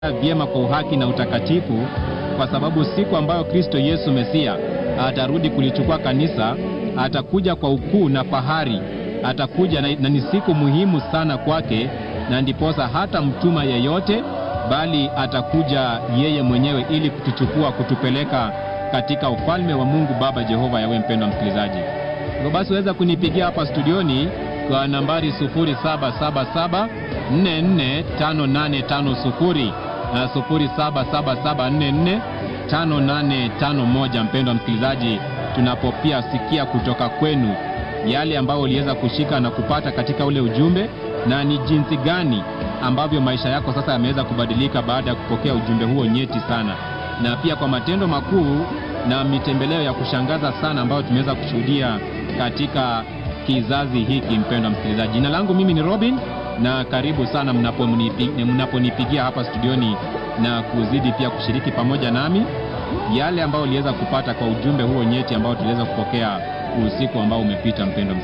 vyema kwa uhaki na utakatifu, kwa sababu siku ambayo Kristo Yesu Mesia atarudi kulichukua kanisa, atakuja kwa ukuu na fahari, atakuja na, na ni siku muhimu sana kwake, na ndiposa hata mtuma yeyote, bali atakuja yeye mwenyewe ili kutuchukua kutupeleka katika ufalme wa Mungu Baba Jehova Yawe. Mpendwa msikilizaji, hivyo basi waweza kunipigia hapa studioni kwa nambari 0777 445850 na 0777445851. Mpendwa msikilizaji, tunapopia sikia kutoka kwenu yale ambayo uliweza kushika na kupata katika ule ujumbe, na ni jinsi gani ambavyo maisha yako sasa yameweza kubadilika baada ya kupokea ujumbe huo nyeti sana, na pia kwa matendo makuu na mitembeleo ya kushangaza sana ambayo tumeweza kushuhudia katika kizazi hiki. Mpendwa msikilizaji, jina langu mimi ni Robin na karibu sana mnaponipigia mnapo hapa studioni na kuzidi pia kushiriki pamoja nami yale ambayo uliweza kupata kwa ujumbe huo nyeti ambao tuliweza kupokea usiku ambao umepita. Mpendwa